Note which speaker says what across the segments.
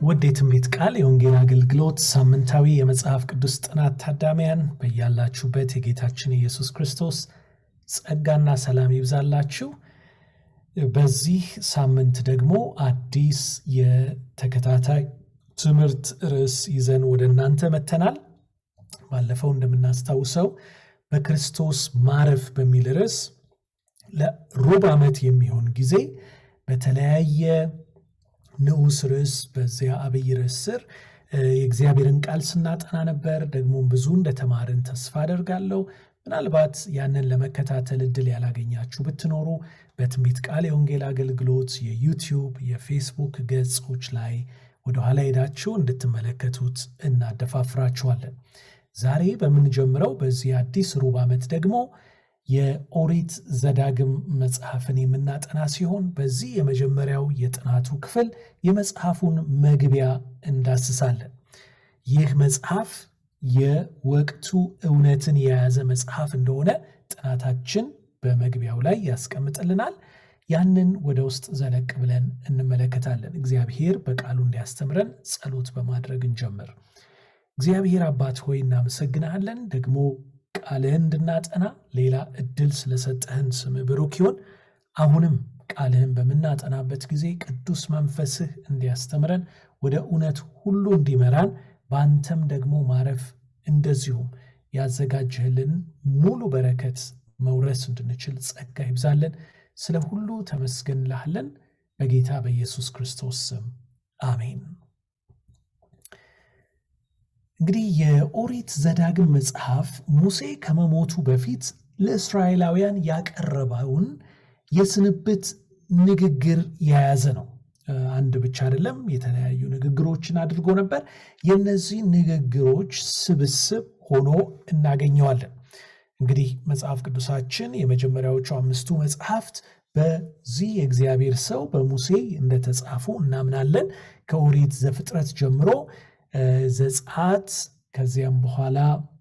Speaker 1: ውድ የትንቢት ቃል የወንጌል አገልግሎት ሳምንታዊ የመጽሐፍ ቅዱስ ጥናት ታዳሚያን በያላችሁበት የጌታችን ኢየሱስ ክርስቶስ ጸጋና ሰላም ይብዛላችሁ። በዚህ ሳምንት ደግሞ አዲስ የተከታታይ ትምህርት ርዕስ ይዘን ወደ እናንተ መተናል። ባለፈው እንደምናስታውሰው በክርስቶስ ማረፍ በሚል ርዕስ ለሩብ ዓመት የሚሆን ጊዜ በተለያየ ንዑስ ርዕስ በዚያ አብይ ርዕስ ስር የእግዚአብሔርን ቃል ስናጠና ነበር። ደግሞም ብዙ እንደተማርን ተስፋ አደርጋለሁ። ምናልባት ያንን ለመከታተል እድል ያላገኛችሁ ብትኖሩ በትንቢት ቃል የወንጌል አገልግሎት የዩቲዩብ፣ የፌስቡክ ገጾች ላይ ወደኋላ ሄዳችሁ እንድትመለከቱት እናደፋፍራችኋለን። ዛሬ በምንጀምረው በዚህ አዲስ ሩብ ዓመት ደግሞ የኦሪት ዘዳግም መጽሐፍን የምናጠና ሲሆን በዚህ የመጀመሪያው የጥናቱ ክፍል የመጽሐፉን መግቢያ እንዳስሳለን። ይህ መጽሐፍ የወቅቱ እውነትን የያዘ መጽሐፍ እንደሆነ ጥናታችን በመግቢያው ላይ ያስቀምጥልናል። ያንን ወደ ውስጥ ዘለቅ ብለን እንመለከታለን። እግዚአብሔር በቃሉ እንዲያስተምረን ጸሎት በማድረግ እንጀምር። እግዚአብሔር አባት ሆይ እናመሰግናለን ደግሞ ቃልህን እንድናጠና ሌላ እድል ስለሰጠህን ስም ብሩክ ይሁን። አሁንም ቃልህን በምናጠናበት ጊዜ ቅዱስ መንፈስህ እንዲያስተምረን ወደ እውነት ሁሉ እንዲመራን በአንተም ደግሞ ማረፍ እንደዚሁም ያዘጋጀህልን ሙሉ በረከት መውረስ እንድንችል ጸጋ ይብዛለን። ስለ ሁሉ ተመስገን እንልሃለን። በጌታ በኢየሱስ ክርስቶስ ስም አሜን። እንግዲህ የኦሪት ዘዳግም መጽሐፍ ሙሴ ከመሞቱ በፊት ለእስራኤላውያን ያቀረበውን የስንብት ንግግር የያዘ ነው። አንድ ብቻ አይደለም፣ የተለያዩ ንግግሮችን አድርጎ ነበር። የእነዚህ ንግግሮች ስብስብ ሆኖ እናገኘዋለን። እንግዲህ መጽሐፍ ቅዱሳችን የመጀመሪያዎቹ አምስቱ መጽሐፍት በዚህ የእግዚአብሔር ሰው በሙሴ እንደተጻፉ እናምናለን። ከኦሪት ዘፍጥረት ጀምሮ ዘጸአት ከዚያም በኋላ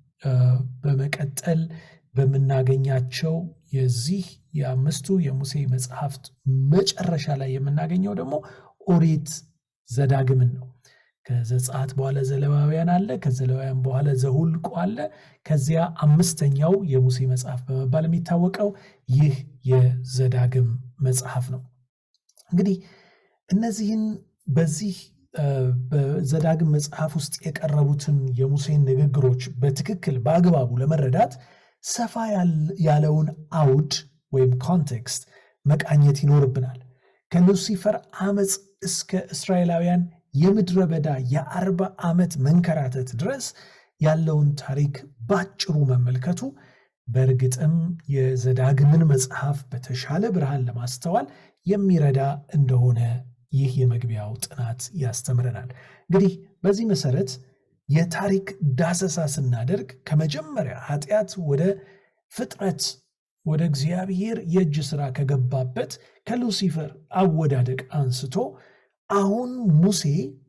Speaker 1: በመቀጠል በምናገኛቸው የዚህ የአምስቱ የሙሴ መጽሐፍት መጨረሻ ላይ የምናገኘው ደግሞ ኦሪት ዘዳግምን ነው። ከዘጸአት በኋላ ዘሌዋውያን አለ። ከዘሌዋውያን በኋላ ዘሁልቁ አለ። ከዚያ አምስተኛው የሙሴ መጽሐፍ በመባል የሚታወቀው ይህ የዘዳግም መጽሐፍ ነው። እንግዲህ እነዚህን በዚህ በዘዳግም መጽሐፍ ውስጥ የቀረቡትን የሙሴን ንግግሮች በትክክል በአግባቡ ለመረዳት ሰፋ ያለውን አውድ ወይም ኮንቴክስት መቃኘት ይኖርብናል። ከሉሲፈር ዓመፅ እስከ እስራኤላውያን የምድረ በዳ የአርባ ዓመት መንከራተት ድረስ ያለውን ታሪክ ባጭሩ መመልከቱ በእርግጥም የዘዳግምን መጽሐፍ በተሻለ ብርሃን ለማስተዋል የሚረዳ እንደሆነ ይህ የመግቢያው ጥናት ያስተምረናል። እንግዲህ በዚህ መሰረት የታሪክ ዳሰሳ ስናደርግ ከመጀመሪያ ኃጢአት ወደ ፍጥረት ወደ እግዚአብሔር የእጅ ሥራ ከገባበት ከሉሲፈር አወዳደቅ አንስቶ አሁን ሙሴ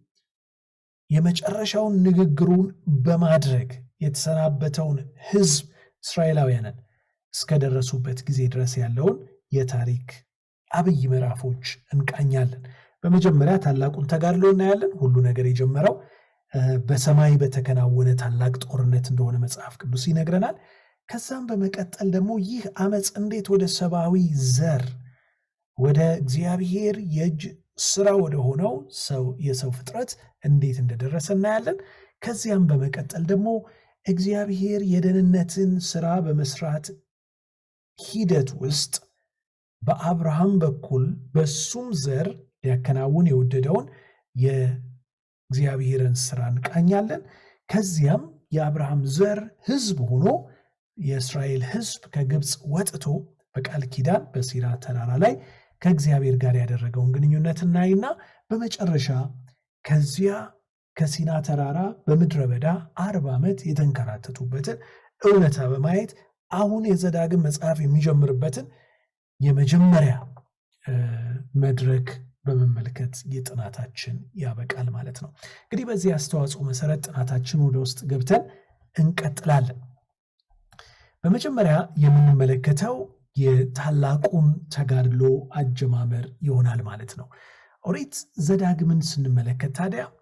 Speaker 1: የመጨረሻውን ንግግሩን በማድረግ የተሰናበተውን ሕዝብ እስራኤላውያንን እስከደረሱበት ጊዜ ድረስ ያለውን የታሪክ አብይ ምዕራፎች እንቃኛለን። በመጀመሪያ ታላቁን ተጋድሎ እናያለን። ሁሉ ነገር የጀመረው በሰማይ በተከናወነ ታላቅ ጦርነት እንደሆነ መጽሐፍ ቅዱስ ይነግረናል። ከዛም በመቀጠል ደግሞ ይህ ዓመፅ እንዴት ወደ ሰብአዊ ዘር ወደ እግዚአብሔር የእጅ ስራ ወደ ሆነው ሰው የሰው ፍጥረት እንዴት እንደደረሰ እናያለን። ከዚያም በመቀጠል ደግሞ እግዚአብሔር የደህንነትን ስራ በመስራት ሂደት ውስጥ በአብርሃም በኩል በሱም ዘር ሊያከናውን የወደደውን የእግዚአብሔርን ስራ እንቃኛለን። ከዚያም የአብርሃም ዘር ህዝብ ሆኖ የእስራኤል ህዝብ ከግብፅ ወጥቶ በቃል ኪዳን በሲና ተራራ ላይ ከእግዚአብሔር ጋር ያደረገውን ግንኙነት እናይና በመጨረሻ ከዚያ ከሲና ተራራ በምድረ በዳ አርባ ዓመት የተንከራተቱበትን እውነታ በማየት አሁን የዘዳግም መጽሐፍ የሚጀምርበትን የመጀመሪያ መድረክ በመመልከት የጥናታችን ያበቃል ማለት ነው። እንግዲህ በዚህ አስተዋጽኦ መሰረት ጥናታችን ወደ ውስጥ ገብተን እንቀጥላለን። በመጀመሪያ የምንመለከተው የታላቁን ተጋድሎ አጀማመር ይሆናል ማለት ነው። ኦሪት ዘዳግምን ስንመለከት ታዲያ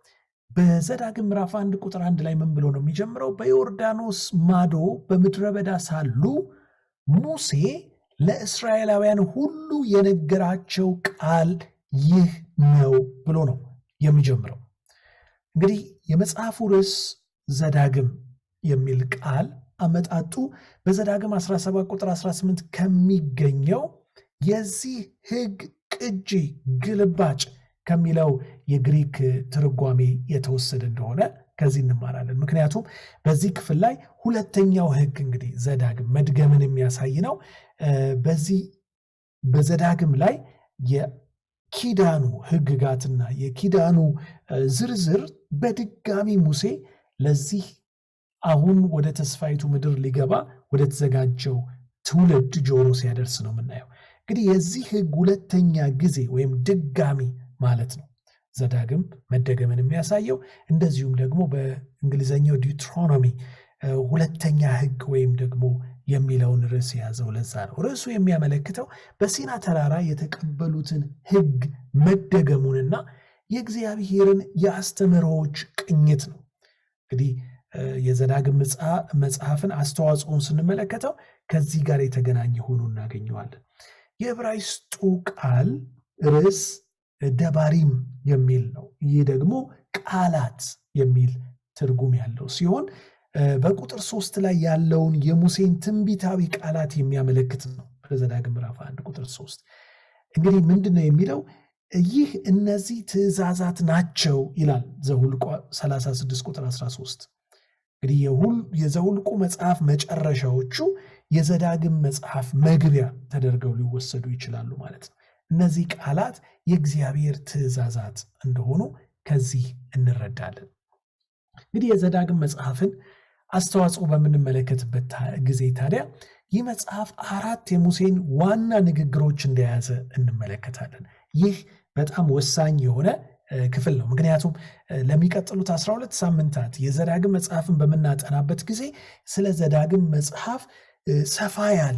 Speaker 1: በዘዳግም ምዕራፍ አንድ ቁጥር አንድ ላይ ምን ብሎ ነው የሚጀምረው? በዮርዳኖስ ማዶ በምድረ በዳ ሳሉ ሙሴ ለእስራኤላውያን ሁሉ የነገራቸው ቃል ይህ ነው ብሎ ነው የሚጀምረው። እንግዲህ የመጽሐፉ ርዕስ ዘዳግም የሚል ቃል አመጣጡ በዘዳግም 17 ቁጥር 18 ከሚገኘው የዚህ ሕግ ቅጂ ግልባጭ ከሚለው የግሪክ ትርጓሜ የተወሰደ እንደሆነ ከዚህ እንማራለን። ምክንያቱም በዚህ ክፍል ላይ ሁለተኛው ሕግ እንግዲህ ዘዳግም መድገምን የሚያሳይ ነው። በዚህ በዘዳግም ላይ የኪዳኑ ሕግጋትና የኪዳኑ ዝርዝር በድጋሚ ሙሴ ለዚህ አሁን ወደ ተስፋይቱ ምድር ሊገባ ወደ ተዘጋጀው ትውልድ ጆሮ ሲያደርስ ነው የምናየው። እንግዲህ የዚህ ሕግ ሁለተኛ ጊዜ ወይም ድጋሚ ማለት ነው። ዘዳግም መደገምን የሚያሳየው እንደዚሁም ደግሞ በእንግሊዝኛው ዲውትሮኖሚ ሁለተኛ ሕግ ወይም ደግሞ የሚለውን ርዕስ የያዘው ለዛ ነው። ርዕሱ የሚያመለክተው በሲና ተራራ የተቀበሉትን ሕግ መደገሙንና የእግዚአብሔርን የአስተምህሮዎች ቅኝት ነው። እንግዲህ የዘዳግም መጽሐፍን አስተዋጽኦን ስንመለከተው ከዚህ ጋር የተገናኘ ሆኖ እናገኘዋለን። የዕብራይስጡ ቃል ርዕስ ደባሪም የሚል ነው። ይህ ደግሞ ቃላት የሚል ትርጉም ያለው ሲሆን በቁጥር ሶስት ላይ ያለውን የሙሴን ትንቢታዊ ቃላት የሚያመለክት ነው። በዘዳግም ምዕራፍ አንድ ቁጥር ሶስት እንግዲህ ምንድን ነው የሚለው? ይህ እነዚህ ትእዛዛት ናቸው ይላል ዘሁልቁ 36 ቁጥር 13 እንግዲህ የዘሁልቁ መጽሐፍ መጨረሻዎቹ የዘዳግም መጽሐፍ መግቢያ ተደርገው ሊወሰዱ ይችላሉ ማለት ነው። እነዚህ ቃላት የእግዚአብሔር ትእዛዛት እንደሆኑ ከዚህ እንረዳለን። እንግዲህ የዘዳግም መጽሐፍን አስተዋጽኦ በምንመለከትበት ጊዜ ታዲያ ይህ መጽሐፍ አራት የሙሴን ዋና ንግግሮች እንደያዘ እንመለከታለን። ይህ በጣም ወሳኝ የሆነ ክፍል ነው። ምክንያቱም ለሚቀጥሉት 12 ሳምንታት የዘዳግም መጽሐፍን በምናጠናበት ጊዜ ስለ ዘዳግም መጽሐፍ ሰፋ ያለ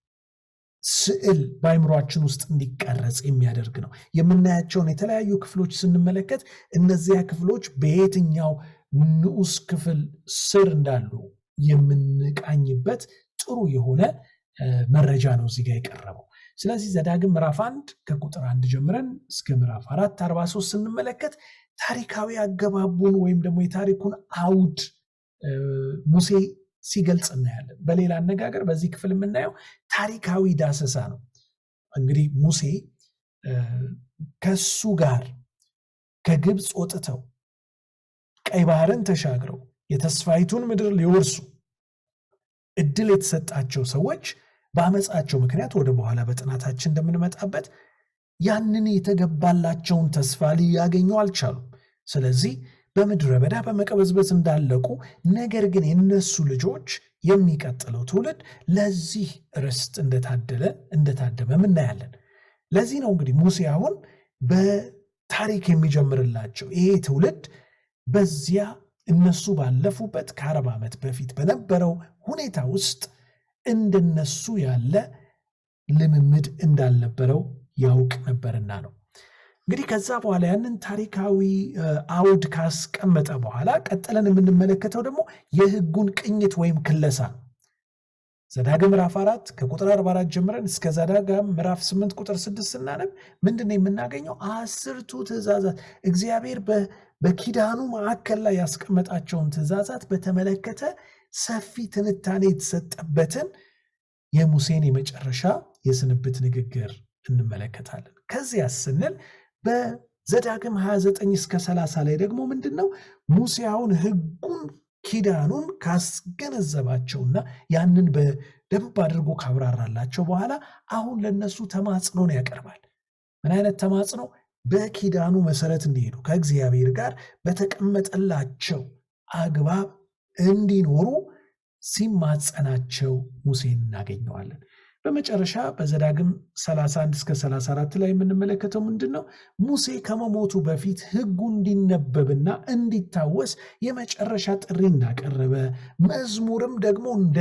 Speaker 1: ስዕል በአይምሯችን ውስጥ እንዲቀረጽ የሚያደርግ ነው። የምናያቸውን የተለያዩ ክፍሎች ስንመለከት እነዚያ ክፍሎች በየትኛው ንዑስ ክፍል ስር እንዳሉ የምንቃኝበት ጥሩ የሆነ መረጃ ነው እዚህ ጋር የቀረበው። ስለዚህ ዘዳግም ምዕራፍ አንድ ከቁጥር አንድ ጀምረን እስከ ምዕራፍ አራት አርባ ሶስት ስንመለከት ታሪካዊ አገባቡን ወይም ደግሞ የታሪኩን አውድ ሙሴ ሲገልጽ እናያለን። በሌላ አነጋገር በዚህ ክፍል የምናየው ታሪካዊ ዳሰሳ ነው። እንግዲህ ሙሴ ከሱ ጋር ከግብፅ ወጥተው ቀይ ባህርን ተሻግረው የተስፋይቱን ምድር ሊወርሱ እድል የተሰጣቸው ሰዎች በአመፃቸው ምክንያት ወደ በኋላ በጥናታችን እንደምንመጣበት ያንን የተገባላቸውን ተስፋ ሊያገኙ አልቻሉም። ስለዚህ በምድረ በዳ በመቀበዝበዝ እንዳለቁ፣ ነገር ግን የነሱ ልጆች የሚቀጥለው ትውልድ ለዚህ ርስት እንደታደለ እንደታደመም እናያለን። ለዚህ ነው እንግዲህ ሙሴ አሁን በታሪክ የሚጀምርላቸው ይሄ ትውልድ በዚያ እነሱ ባለፉበት ከአርባ ዓመት በፊት በነበረው ሁኔታ ውስጥ እንደነሱ ያለ ልምምድ እንዳልነበረው ያውቅ ነበርና ነው። እንግዲህ ከዛ በኋላ ያንን ታሪካዊ አውድ ካስቀመጠ በኋላ ቀጥለን የምንመለከተው ደግሞ የሕጉን ቅኝት ወይም ክለሳ ነው። ዘዳግም ምዕራፍ አራት ከቁጥር 44 ጀምረን እስከ ዘዳግም ምዕራፍ 8 ቁጥር 6 ስናነብ ምንድን ነው የምናገኘው? አስርቱ ትእዛዛት እግዚአብሔር በኪዳኑ ማዕከል ላይ ያስቀመጣቸውን ትእዛዛት በተመለከተ ሰፊ ትንታኔ የተሰጠበትን የሙሴን የመጨረሻ የስንብት ንግግር እንመለከታለን። ከዚያ ስንል በዘዳግም 29 እስከ 30 ላይ ደግሞ ምንድን ነው ሙሴ አሁን ሕጉን ኪዳኑን ካስገነዘባቸውና ያንን በደንብ አድርጎ ካብራራላቸው በኋላ አሁን ለነሱ ተማጽኖን ያቀርባል። ምን አይነት ተማጽኖ? በኪዳኑ መሰረት እንዲሄዱ ከእግዚአብሔር ጋር በተቀመጠላቸው አግባብ እንዲኖሩ ሲማጸናቸው ሙሴን እናገኘዋለን። በመጨረሻ በዘዳግም 31 እስከ 34 ላይ የምንመለከተው ምንድን ነው? ሙሴ ከመሞቱ በፊት ሕጉ እንዲነበብና እንዲታወስ የመጨረሻ ጥሪ እንዳቀረበ መዝሙርም ደግሞ እንደ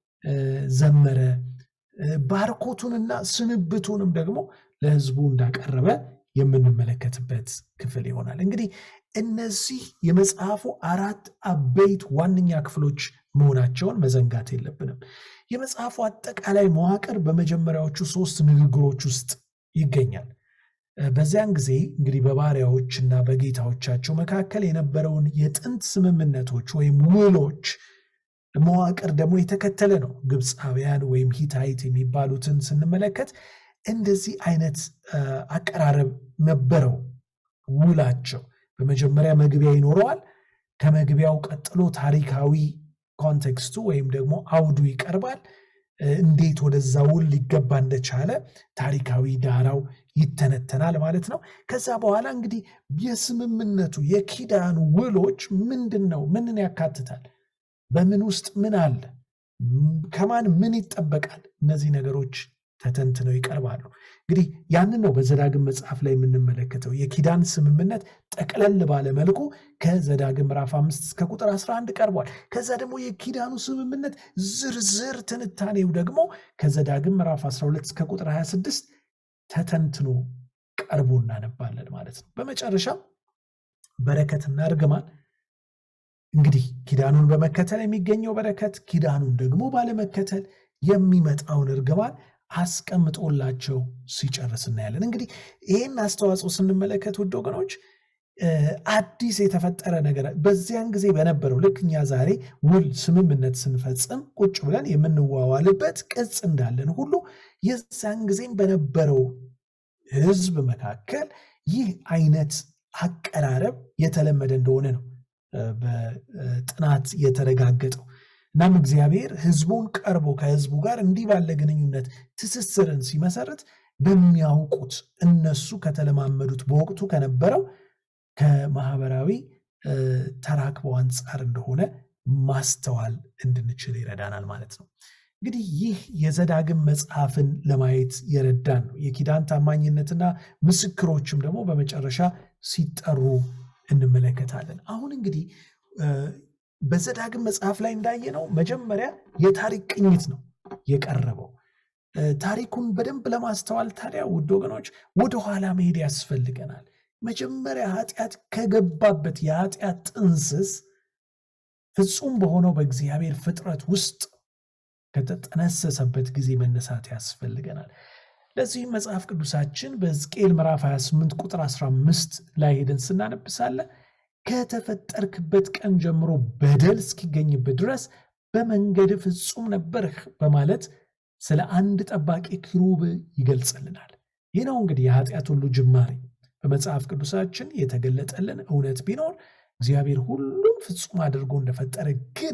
Speaker 1: ዘመረ ባርኮቱንና ስንብቱንም ደግሞ ለሕዝቡ እንዳቀረበ የምንመለከትበት ክፍል ይሆናል። እንግዲህ እነዚህ የመጽሐፉ አራት አበይት ዋነኛ ክፍሎች መሆናቸውን መዘንጋት የለብንም። የመጽሐፉ አጠቃላይ መዋቅር በመጀመሪያዎቹ ሶስት ንግግሮች ውስጥ ይገኛል። በዚያን ጊዜ እንግዲህ በባሪያዎች እና በጌታዎቻቸው መካከል የነበረውን የጥንት ስምምነቶች ወይም ውሎች መዋቅር ደግሞ የተከተለ ነው። ግብፃውያን ወይም ሂታይት የሚባሉትን ስንመለከት እንደዚህ አይነት አቀራረብ ነበረው ውላቸው። በመጀመሪያ መግቢያ ይኖረዋል። ከመግቢያው ቀጥሎ ታሪካዊ ኮንቴክስቱ ወይም ደግሞ አውዱ ይቀርባል። እንዴት ወደዛ ውል ሊገባ እንደቻለ ታሪካዊ ዳራው ይተነተናል ማለት ነው። ከዛ በኋላ እንግዲህ የስምምነቱ የኪዳኑ ውሎች ምንድን ነው? ምንን ያካትታል? በምን ውስጥ ምን አለ? ከማን ምን ይጠበቃል? እነዚህ ነገሮች ተተንትነው ይቀርባሉ። እንግዲህ ያንን ነው በዘዳግም መጽሐፍ ላይ የምንመለከተው የኪዳን ስምምነት ጠቅለል ባለ መልኩ ከዘዳግም ምዕራፍ አምስት እስከ ቁጥር 11 ቀርቧል። ከዛ ደግሞ የኪዳኑ ስምምነት ዝርዝር ትንታኔው ደግሞ ከዘዳግም ምዕራፍ 12 እስከ ቁጥር 26 ተተንትኖ ቀርቦ እናነባለን ማለት ነው። በመጨረሻም በረከትና እርግማን እንግዲህ ኪዳኑን በመከተል የሚገኘው በረከት፣ ኪዳኑን ደግሞ ባለመከተል የሚመጣውን እርግማን አስቀምጦላቸው ሲጨርስ እናያለን። እንግዲህ ይህን አስተዋጽኦ ስንመለከት ውድ ወገኖች አዲስ የተፈጠረ ነገር በዚያን ጊዜ በነበረው ልክ እኛ ዛሬ ውል ስምምነት ስንፈጽም ቁጭ ብለን የምንዋዋልበት ቅጽ እንዳለን ሁሉ የዛን ጊዜም በነበረው ሕዝብ መካከል ይህ አይነት አቀራረብ የተለመደ እንደሆነ ነው በጥናት የተረጋገጠው። እናም እግዚአብሔር ሕዝቡን ቀርቦ ከሕዝቡ ጋር እንዲህ ባለ ግንኙነት ትስስርን ሲመሰርት በሚያውቁት እነሱ ከተለማመዱት በወቅቱ ከነበረው ከማህበራዊ ተራክበው አንጻር እንደሆነ ማስተዋል እንድንችል ይረዳናል ማለት ነው። እንግዲህ ይህ የዘዳግም መጽሐፍን ለማየት የረዳን ነው። የኪዳን ታማኝነትና ምስክሮችም ደግሞ በመጨረሻ ሲጠሩ እንመለከታለን። አሁን እንግዲህ በዘዳግም መጽሐፍ ላይ እንዳየነው መጀመሪያ የታሪክ ቅኝት ነው የቀረበው። ታሪኩን በደንብ ለማስተዋል ታዲያ ውድ ወገኖች ወደኋላ መሄድ ያስፈልገናል። መጀመሪያ ኃጢአት ከገባበት የኃጢአት ጥንስስ ፍጹም በሆነው በእግዚአብሔር ፍጥረት ውስጥ ከተጠነሰሰበት ጊዜ መነሳት ያስፈልገናል። ለዚህም መጽሐፍ ቅዱሳችን በሕዝቅኤል ምዕራፍ 28 ቁጥር 15 ላይ ሄደን ስናነብሳለ ከተፈጠርክበት ቀን ጀምሮ በደል እስኪገኝበት ድረስ በመንገድ ፍጹም ነበርህ በማለት ስለ አንድ ጠባቂ ኪሩብ ይገልጽልናል። ይህ ነው እንግዲህ የኃጢአት ሁሉ ጅማሬ። በመጽሐፍ ቅዱሳችን የተገለጠልን እውነት ቢኖር እግዚአብሔር ሁሉም ፍጹም አድርጎ እንደፈጠረ ግን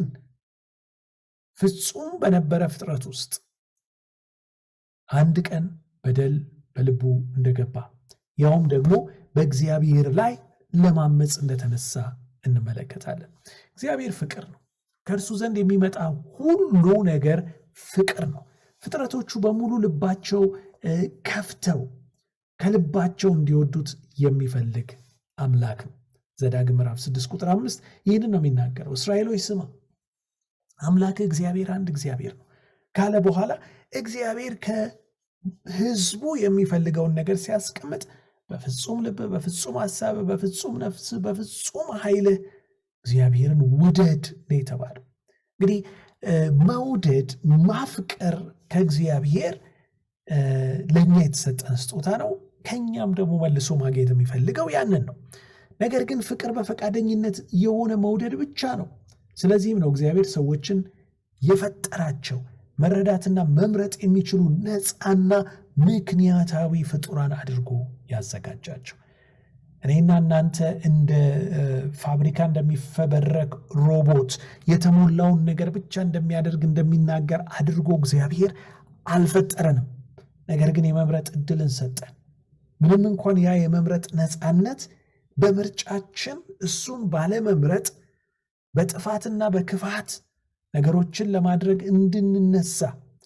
Speaker 1: ፍጹም በነበረ ፍጥረት ውስጥ አንድ ቀን በደል በልቡ እንደገባ ያውም ደግሞ በእግዚአብሔር ላይ ለማመፅ እንደተነሳ እንመለከታለን። እግዚአብሔር ፍቅር ነው። ከእርሱ ዘንድ የሚመጣ ሁሉ ነገር ፍቅር ነው። ፍጥረቶቹ በሙሉ ልባቸው ከፍተው ከልባቸው እንዲወዱት የሚፈልግ አምላክ ነው። ዘዳግም ምዕራፍ 6 ቁጥር አምስት ይህንን ነው የሚናገረው። እስራኤሎች ስማ አምላክ እግዚአብሔር አንድ እግዚአብሔር ነው ካለ በኋላ እግዚአብሔር ከሕዝቡ የሚፈልገውን ነገር ሲያስቀምጥ በፍጹም ልብ፣ በፍጹም ሀሳብ፣ በፍጹም ነፍስ፣ በፍጹም ኃይልህ እግዚአብሔርን ውደድ ነው የተባለው። እንግዲህ መውደድ ማፍቀር ከእግዚአብሔር ለእኛ የተሰጠን ስጦታ ነው። ከኛም ደግሞ መልሶ ማግኘት የሚፈልገው ያንን ነው። ነገር ግን ፍቅር በፈቃደኝነት የሆነ መውደድ ብቻ ነው። ስለዚህም ነው እግዚአብሔር ሰዎችን የፈጠራቸው መረዳትና መምረጥ የሚችሉ ነፃና ምክንያታዊ ፍጡራን አድርጎ ያዘጋጃቸው። እኔና እናንተ እንደ ፋብሪካ እንደሚፈበረክ ሮቦት የተሞላውን ነገር ብቻ እንደሚያደርግ እንደሚናገር አድርጎ እግዚአብሔር አልፈጠረንም። ነገር ግን የመምረጥ እድልን ሰጠን። ምንም እንኳን ያ የመምረጥ ነፃነት በምርጫችን እሱን ባለመምረጥ በጥፋትና በክፋት ነገሮችን ለማድረግ እንድንነሳ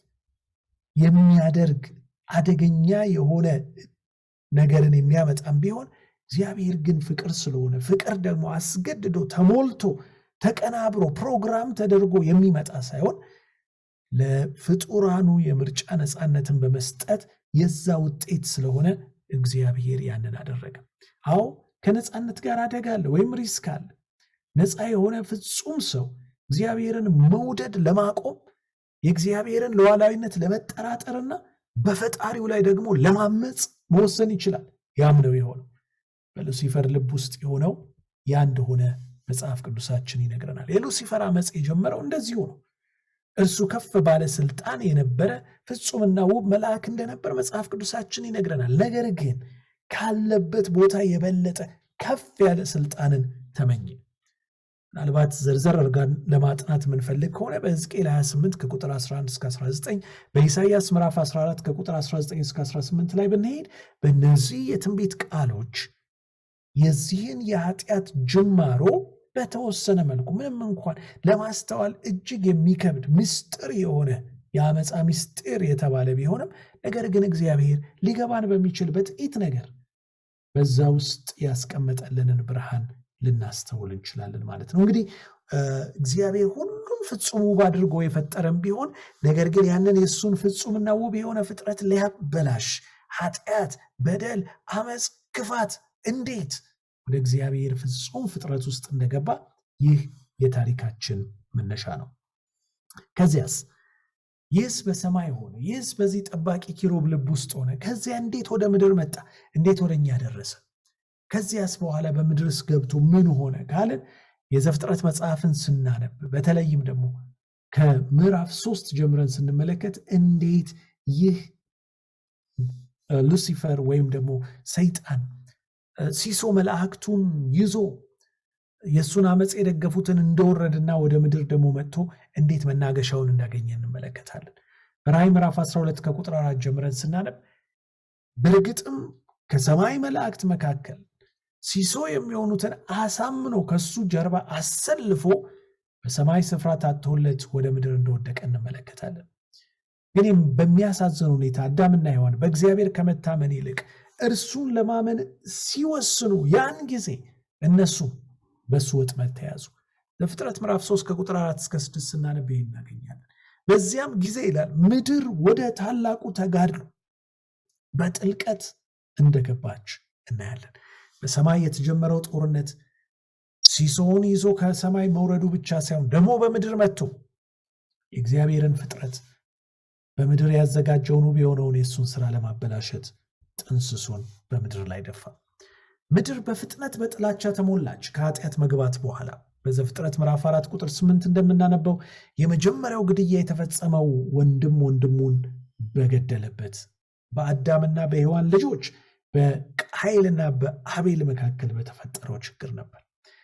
Speaker 1: የሚያደርግ አደገኛ የሆነ ነገርን የሚያመጣም ቢሆን እግዚአብሔር ግን ፍቅር ስለሆነ ፍቅር ደግሞ አስገድዶ ተሞልቶ ተቀናብሮ ፕሮግራም ተደርጎ የሚመጣ ሳይሆን ለፍጡራኑ የምርጫ ነፃነትን በመስጠት የዛ ውጤት ስለሆነ እግዚአብሔር ያንን አደረገ። አዎ ከነፃነት ጋር አደጋ አለ ወይም ሪስክ አለ። ነፃ የሆነ ፍጹም ሰው እግዚአብሔርን መውደድ ለማቆም የእግዚአብሔርን ሉዓላዊነት ለመጠራጠርና በፈጣሪው ላይ ደግሞ ለማመፅ መወሰን ይችላል። ያም ነው የሆነው። በሉሲፈር ልብ ውስጥ የሆነው ያ እንደሆነ መጽሐፍ ቅዱሳችን ይነግረናል። የሉሲፈር አመፅ የጀመረው እንደዚሁ ነው። እርሱ ከፍ ባለ ስልጣን የነበረ ፍጹምና ውብ መልአክ እንደነበር መጽሐፍ ቅዱሳችን ይነግረናል። ነገር ግን ካለበት ቦታ የበለጠ ከፍ ያለ ስልጣንን ተመኘ። ምናልባት ዘርዘር አድርገን ለማጥናት የምንፈልግ ከሆነ በሕዝቅኤል 28 ከቁጥር 11 እስከ 19 በኢሳይያስ ምዕራፍ 14 ከቁጥር 19 እስከ 18 ላይ ብንሄድ በእነዚህ የትንቢት ቃሎች የዚህን የኃጢአት ጅማሮ በተወሰነ መልኩ ምንም እንኳን ለማስተዋል እጅግ የሚከብድ ምስጢር የሆነ የአመፃ ምስጢር የተባለ ቢሆንም ነገር ግን እግዚአብሔር ሊገባን በሚችል በጥቂት ነገር በዛ ውስጥ ያስቀመጠልንን ብርሃን ልናስተውል እንችላለን ማለት ነው። እንግዲህ እግዚአብሔር ሁሉም ፍጹም ውብ አድርጎ የፈጠረም ቢሆን ነገር ግን ያንን የእሱን ፍጹምና ውብ የሆነ ፍጥረት ሊያበላሽ ኃጢአት፣ በደል፣ አመፅ፣ ክፋት እንዴት ወደ እግዚአብሔር ፍጹም ፍጥረት ውስጥ እንደገባ ይህ የታሪካችን መነሻ ነው። ከዚያስ ይህስ በሰማይ ሆነ፣ ይህስ በዚህ ጠባቂ ኪሩብ ልብ ውስጥ ሆነ። ከዚያ እንዴት ወደ ምድር መጣ? እንዴት ወደ እኛ ደረሰ? ከዚያስ በኋላ በምድርስ ገብቶ ምን ሆነ ካልን የዘፍጥረት መጽሐፍን ስናነብ በተለይም ደግሞ ከምዕራፍ ሶስት ጀምረን ስንመለከት እንዴት ይህ ሉሲፈር ወይም ደግሞ ሰይጣን ሲሶ መላእክቱን ይዞ የእሱን አመፅ የደገፉትን እንደወረድና ወደ ምድር ደግሞ መጥቶ እንዴት መናገሻውን እንዳገኘ እንመለከታለን። በራእይ ምዕራፍ 12 ከቁጥር አራት ጀምረን ስናነብ በእርግጥም ከሰማይ መላእክት መካከል ሲሶ የሚሆኑትን አሳምኖ ከሱ ጀርባ አሰልፎ በሰማይ ስፍራ ታጥቶለት ወደ ምድር እንደወደቀ እንመለከታለን። ግን በሚያሳዝን ሁኔታ አዳምና ሔዋን በእግዚአብሔር ከመታመን ይልቅ እርሱን ለማመን ሲወስኑ ያን ጊዜ እነሱ በእሱ ወጥመድ ተያዙ። ለፍጥረት ምዕራፍ 3 ከቁጥር 4 እስከ 6 ስናነብ ይህን እናገኛለን። በዚያም ጊዜ ይላል ምድር ወደ ታላቁ ተጋድሎ በጥልቀት እንደገባች እናያለን። በሰማይ የተጀመረው ጦርነት ሲሶውን ይዞ ከሰማይ መውረዱ ብቻ ሳይሆን ደግሞ በምድር መጥቶ የእግዚአብሔርን ፍጥረት በምድር ያዘጋጀውን ውብ የሆነውን የእሱን ስራ ለማበላሸት ጥንስሱን በምድር ላይ ደፋ። ምድር በፍጥነት በጥላቻ ተሞላች ከኃጢአት መግባት በኋላ። በዘፍጥረት ምዕራፍ አራት ቁጥር ስምንት እንደምናነበው የመጀመሪያው ግድያ የተፈጸመው ወንድም ወንድሙን በገደለበት በአዳምና በሔዋን ልጆች በቃይልና በአቤል መካከል በተፈጠረው ችግር ነበር።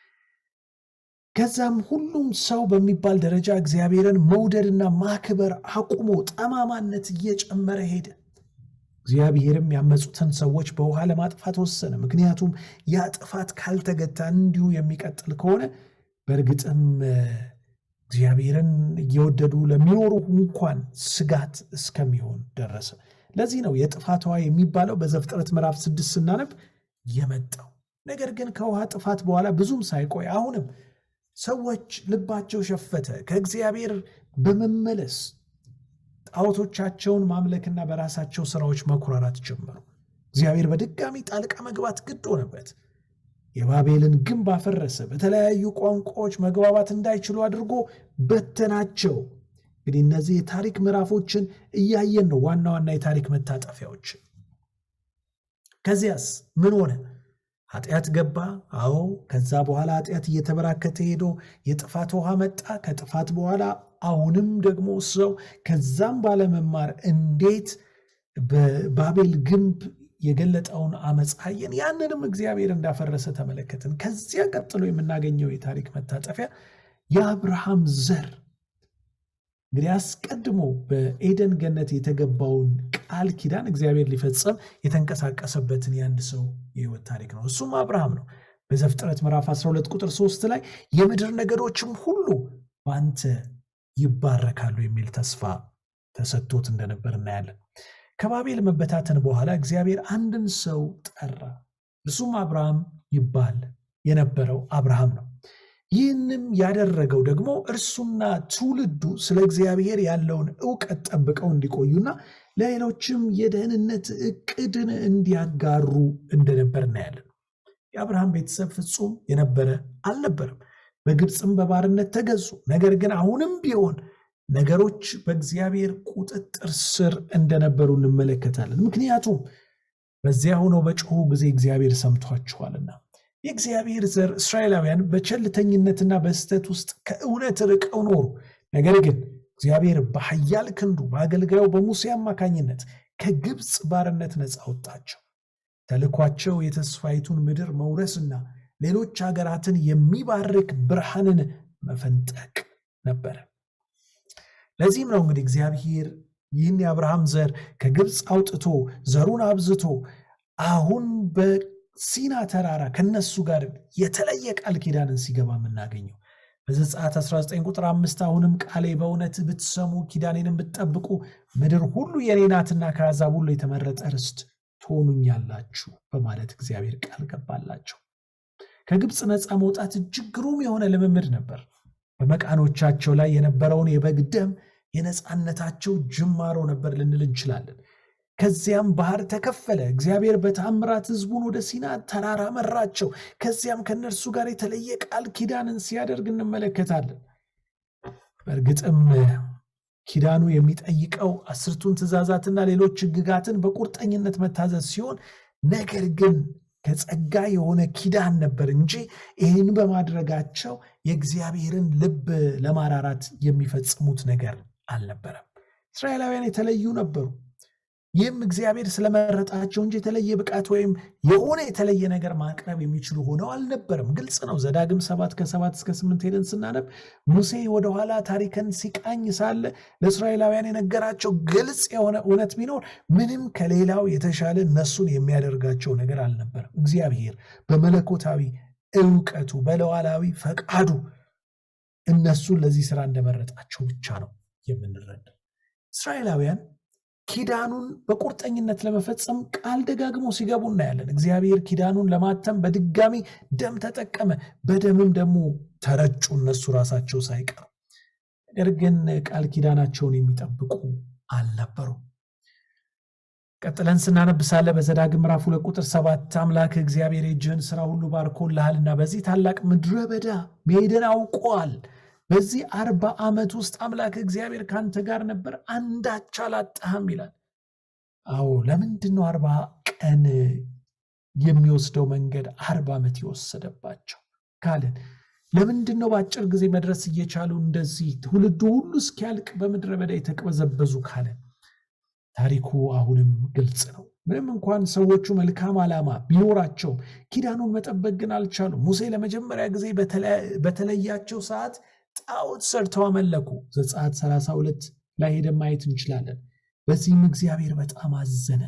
Speaker 1: ከዛም ሁሉም ሰው በሚባል ደረጃ እግዚአብሔርን መውደድና ማክበር አቁሞ ጠማማነት እየጨመረ ሄደ። እግዚአብሔርም ያመፁትን ሰዎች በውሃ ለማጥፋት ወሰነ። ምክንያቱም ያ ጥፋት ካልተገታ እንዲሁ የሚቀጥል ከሆነ በእርግጥም እግዚአብሔርን እየወደዱ ለሚኖሩ እንኳን ስጋት እስከሚሆን ደረሰ። ለዚህ ነው የጥፋት ውሃ የሚባለው በዘፍጥረት ምዕራፍ ስድስት ስናነብ የመጣው። ነገር ግን ከውሃ ጥፋት በኋላ ብዙም ሳይቆይ አሁንም ሰዎች ልባቸው ሸፈተ። ከእግዚአብሔር በመመለስ ጣዖቶቻቸውን ማምለክና በራሳቸው ስራዎች መኩራራት ጀመሩ። እግዚአብሔር በድጋሚ ጣልቃ መግባት ግድ ሆነበት። የባቤልን ግንብ አፈረሰ። በተለያዩ ቋንቋዎች መግባባት እንዳይችሉ አድርጎ በተናቸው። እንግዲህ እነዚህ የታሪክ ምዕራፎችን እያየን ነው፣ ዋና ዋና የታሪክ መታጠፊያዎችን። ከዚያስ ምን ሆነ? ኃጢአት ገባ። አዎ። ከዛ በኋላ ኃጢአት እየተበራከተ ሄዶ የጥፋት ውሃ መጣ። ከጥፋት በኋላ አሁንም ደግሞ ሰው ከዛም ባለመማር እንዴት በባቤል ግንብ የገለጠውን አመፅ አየን። ያንንም እግዚአብሔር እንዳፈረሰ ተመለከትን። ከዚያ ቀጥሎ የምናገኘው የታሪክ መታጠፊያ የአብርሃም ዘር እንግዲህ አስቀድሞ በኤደን ገነት የተገባውን ቃል ኪዳን እግዚአብሔር ሊፈጸም የተንቀሳቀሰበትን የአንድ ሰው የህይወት ታሪክ ነው። እሱም አብርሃም ነው። በዘፍጥረት ምዕራፍ 12 ቁጥር 3 ላይ የምድር ነገዶችም ሁሉ በአንተ ይባረካሉ የሚል ተስፋ ተሰጥቶት እንደነበር እናያለን። ከባቤል መበታተን በኋላ እግዚአብሔር አንድን ሰው ጠራ። እሱም አብርሃም ይባል የነበረው አብርሃም ነው። ይህንም ያደረገው ደግሞ እርሱና ትውልዱ ስለ እግዚአብሔር ያለውን እውቀት ጠብቀው እንዲቆዩና ለሌሎችም የደህንነት እቅድን እንዲያጋሩ እንደነበር እናያለን። የአብርሃም ቤተሰብ ፍጹም የነበረ አልነበረም። በግብፅም በባርነት ተገዙ። ነገር ግን አሁንም ቢሆን ነገሮች በእግዚአብሔር ቁጥጥር ስር እንደነበሩ እንመለከታለን። ምክንያቱም በዚያ ሆነው በጮሁ ጊዜ እግዚአብሔር ሰምቷቸዋልና። የእግዚአብሔር ዘር እስራኤላውያን በቸልተኝነትና በስህተት ውስጥ ከእውነት ርቀው ኖሩ። ነገር ግን እግዚአብሔር በኃያል ክንዱ በአገልጋዩ በሙሴ አማካኝነት ከግብፅ ባርነት ነፃ አወጣቸው። ተልኳቸው የተስፋይቱን ምድር መውረስና ሌሎች ሀገራትን የሚባርክ ብርሃንን መፈንጠቅ ነበረ። ለዚህም ነው እንግዲህ እግዚአብሔር ይህን የአብርሃም ዘር ከግብፅ አውጥቶ ዘሩን አብዝቶ አሁን በሲና ተራራ ከነሱ ጋር የተለየ ቃል ኪዳንን ሲገባ የምናገኘው በዘጸአት 19 ቁጥር አምስት አሁንም ቃሌ በእውነት ብትሰሙ ኪዳኔንም ብትጠብቁ ምድር ሁሉ የኔ ናትና ከአሕዛብ ሁሉ የተመረጠ ርስት ትሆኑኛላችሁ በማለት እግዚአብሔር ቃል ገባላቸው። ከግብፅ ነፃ መውጣት እጅግ ግሩም የሆነ ልምምድ ነበር። በመቃኖቻቸው ላይ የነበረውን የበግ ደም የነፃነታቸው ጅማሮ ነበር ልንል እንችላለን። ከዚያም ባህር ተከፈለ። እግዚአብሔር በታምራት ሕዝቡን ወደ ሲና ተራራ መራቸው። ከዚያም ከእነርሱ ጋር የተለየ ቃል ኪዳንን ሲያደርግ እንመለከታለን። በእርግጥም ኪዳኑ የሚጠይቀው አስርቱን ትእዛዛትና ሌሎች ሕግጋትን በቁርጠኝነት መታዘዝ ሲሆን ነገር ግን ከጸጋ የሆነ ኪዳን ነበር እንጂ ይህን በማድረጋቸው የእግዚአብሔርን ልብ ለማራራት የሚፈጽሙት ነገር አልነበረም። እስራኤላውያን የተለዩ ነበሩ። ይህም እግዚአብሔር ስለመረጣቸው እንጂ የተለየ ብቃት ወይም የሆነ የተለየ ነገር ማቅረብ የሚችሉ ሆነው አልነበረም። ግልጽ ነው። ዘዳግም ሰባት ከሰባት እስከ ስምንት ሄደን ስናነብ ሙሴ ወደኋላ ታሪክን ሲቃኝ ሳለ ለእስራኤላውያን የነገራቸው ግልጽ የሆነ እውነት ቢኖር ምንም ከሌላው የተሻለ እነሱን የሚያደርጋቸው ነገር አልነበረም። እግዚአብሔር በመለኮታዊ እውቀቱ በለዋላዊ ፈቃዱ እነሱን ለዚህ ስራ እንደመረጣቸው ብቻ ነው የምንረዳው። እስራኤላውያን ኪዳኑን በቁርጠኝነት ለመፈጸም ቃል ደጋግሞ ሲገቡ እናያለን። እግዚአብሔር ኪዳኑን ለማተም በድጋሚ ደም ተጠቀመ። በደምም ደግሞ ተረጩ እነሱ ራሳቸው ሳይቀሩ። ነገር ግን ቃል ኪዳናቸውን የሚጠብቁ አልነበሩም። ቀጥለን ስናነብሳለ በዘዳግም ምዕራፍ ሁለት ቁጥር ሰባት አምላክ እግዚአብሔር የእጅህን ስራ ሁሉ ባርኮልሃልና በዚህ ታላቅ ምድረ በዳ መሄድን አውቋል። በዚህ አርባ ዓመት ውስጥ አምላክ እግዚአብሔር ከአንተ ጋር ነበር፣ አንዳች አላጣህም ይላል። አዎ ለምንድን ነው አርባ ቀን የሚወስደው መንገድ አርባ ዓመት የወሰደባቸው ካልን ለምንድን ነው በአጭር ጊዜ መድረስ እየቻሉ እንደዚህ ትውልዱ ሁሉ እስኪያልቅ በምድረ በዳ የተቅበዘበዙ ካልን ታሪኩ አሁንም ግልጽ ነው። ምንም እንኳን ሰዎቹ መልካም ዓላማ ቢኖራቸውም ኪዳኑን መጠበቅ ግን አልቻሉም። ሙሴ ለመጀመሪያ ጊዜ በተለያቸው ሰዓት ጣዖት ሰርተው አመለኩ። ዘጸአት 32 ላይ ሄደን ማየት እንችላለን። በዚህም እግዚአብሔር በጣም አዘነ።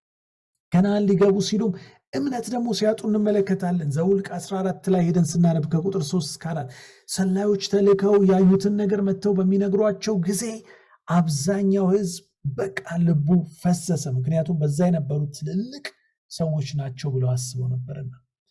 Speaker 1: ከነዓን ሊገቡ ሲሉም እምነት ደግሞ ሲያጡ እንመለከታለን። ዘውልቅ 14 ላይ ሄደን ስናነብ ከቁጥር 3 እስከ 4 ሰላዮች ተልከው ያዩትን ነገር መጥተው በሚነግሯቸው ጊዜ አብዛኛው ሕዝብ በቃ ልቡ ፈሰሰ። ምክንያቱም በዛ የነበሩት ትልልቅ ሰዎች ናቸው ብለው አስበው ነበርና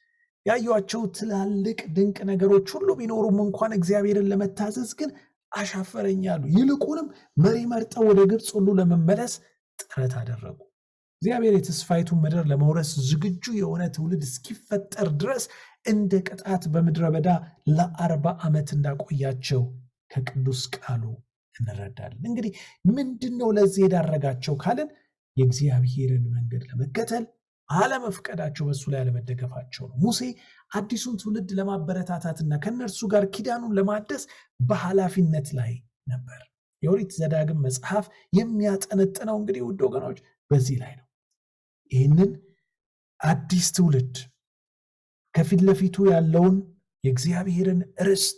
Speaker 1: ያዩቸው ትላልቅ ድንቅ ነገሮች ሁሉ ቢኖሩም እንኳን እግዚአብሔርን ለመታዘዝ ግን አሻፈረኛሉ። ይልቁንም መሪ መርጠው ወደ ግብፅ ሁሉ ለመመለስ ጥረት አደረጉ። እግዚአብሔር የተስፋይቱን ምድር ለመውረስ ዝግጁ የሆነ ትውልድ እስኪፈጠር ድረስ እንደ ቅጣት በምድረ በዳ ለአርባ ዓመት እንዳቆያቸው ከቅዱስ ቃሉ እንረዳለን። እንግዲህ ምንድን ነው ለዚህ የዳረጋቸው ካልን የእግዚአብሔርን መንገድ ለመከተል አለመፍቀዳቸው፣ በሱ ላይ አለመደገፋቸው ነው። ሙሴ አዲሱን ትውልድ ለማበረታታትና ከእነርሱ ጋር ኪዳኑን ለማደስ በኃላፊነት ላይ ነበር። የኦሪት ዘዳግም መጽሐፍ የሚያጠነጥነው እንግዲህ ውድ ወገኖች በዚህ ላይ ነው። ይህንን አዲስ ትውልድ ከፊት ለፊቱ ያለውን የእግዚአብሔርን ርስት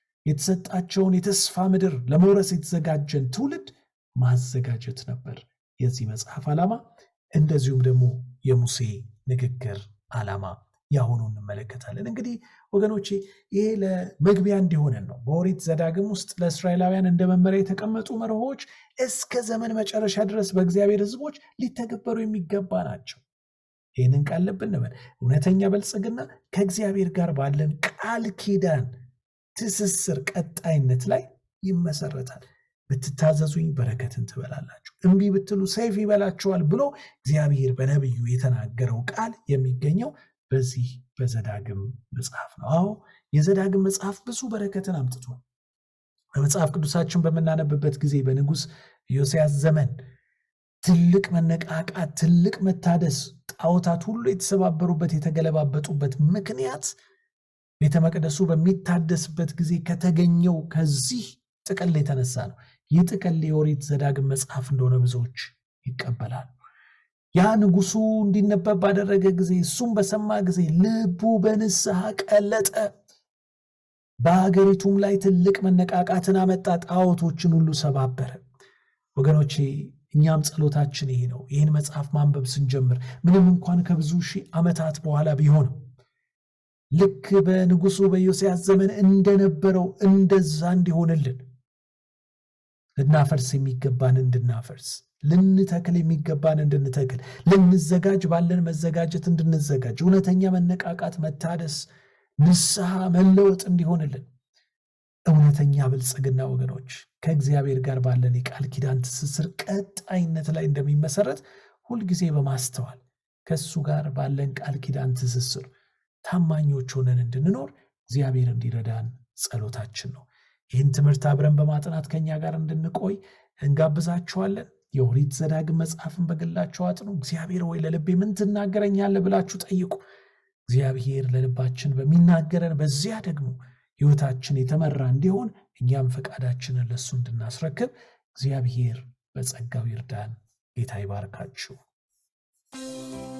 Speaker 1: የተሰጣቸውን የተስፋ ምድር ለመውረስ የተዘጋጀን ትውልድ ማዘጋጀት ነበር የዚህ መጽሐፍ ዓላማ። እንደዚሁም ደግሞ የሙሴ ንግግር ዓላማ ያሆኑ እንመለከታለን። እንግዲህ ወገኖቼ ይሄ ለመግቢያ እንዲሆነን ነው። በኦሪት ዘዳግም ውስጥ ለእስራኤላውያን እንደ መመሪያ የተቀመጡ መርሆች እስከ ዘመን መጨረሻ ድረስ በእግዚአብሔር ሕዝቦች ሊተገበሩ የሚገባ ናቸው። ይህንን ቃል ልብ እንበል። እውነተኛ በልጽግና ከእግዚአብሔር ጋር ባለን ቃል ኪዳን ትስስር ቀጣይነት ላይ ይመሰረታል። ብትታዘዙኝ በረከትን ትበላላችሁ፣ እምቢ ብትሉ ሰይፍ ይበላችኋል ብሎ እግዚአብሔር በነቢዩ የተናገረው ቃል የሚገኘው በዚህ በዘዳግም መጽሐፍ ነው። አዎ የዘዳግም መጽሐፍ ብዙ በረከትን አምጥቷል። በመጽሐፍ ቅዱሳችን በምናነብበት ጊዜ በንጉሥ ኢዮስያስ ዘመን ትልቅ መነቃቃት፣ ትልቅ መታደስ፣ ጣዖታት ሁሉ የተሰባበሩበት የተገለባበጡበት ምክንያት ቤተ መቅደሱ በሚታደስበት ጊዜ ከተገኘው ከዚህ ጥቅል የተነሳ ነው። ይህ ጥቅል የኦሪት ዘዳግም መጽሐፍ እንደሆነ ብዙዎች ይቀበላሉ። ያ ንጉሱ እንዲነበብ ባደረገ ጊዜ እሱም በሰማ ጊዜ ልቡ በንስሐ ቀለጠ። በሀገሪቱም ላይ ትልቅ መነቃቃትን አመጣ። ጣዖቶችን ሁሉ ሰባበረ። ወገኖቼ እኛም ጸሎታችን ይሄ ነው። ይህን መጽሐፍ ማንበብ ስንጀምር ምንም እንኳን ከብዙ ሺህ ዓመታት በኋላ ቢሆንም ልክ በንጉሱ በዮስያስ ዘመን እንደነበረው እንደዛ እንዲሆንልን ልናፈርስ የሚገባን እንድናፈርስ ልንተክል የሚገባን እንድንተክል ልንዘጋጅ ባለን መዘጋጀት እንድንዘጋጅ እውነተኛ መነቃቃት፣ መታደስ፣ ንስሐ፣ መለወጥ እንዲሆንልን እውነተኛ ብልጽግና ወገኖች ከእግዚአብሔር ጋር ባለን የቃል ኪዳን ትስስር ቀጣይነት ላይ እንደሚመሰረት ሁልጊዜ በማስተዋል ከእሱ ጋር ባለን ቃል ኪዳን ትስስር ታማኞች ሆነን እንድንኖር እግዚአብሔር እንዲረዳን ጸሎታችን ነው። ይህን ትምህርት አብረን በማጥናት ከኛ ጋር እንድንቆይ እንጋብዛችኋለን። የኦሪት ዘዳግም መጽሐፍን በግላችሁ አጥኑ። እግዚአብሔር ወይ ለልቤ ምን ትናገረኛለህ ብላችሁ ጠይቁ። እግዚአብሔር ለልባችን በሚናገረን በዚያ ደግሞ ሕይወታችን የተመራ እንዲሆን እኛም ፈቃዳችንን ለእሱ እንድናስረክብ እግዚአብሔር በጸጋው ይርዳን። ጌታ ይባርካችሁ።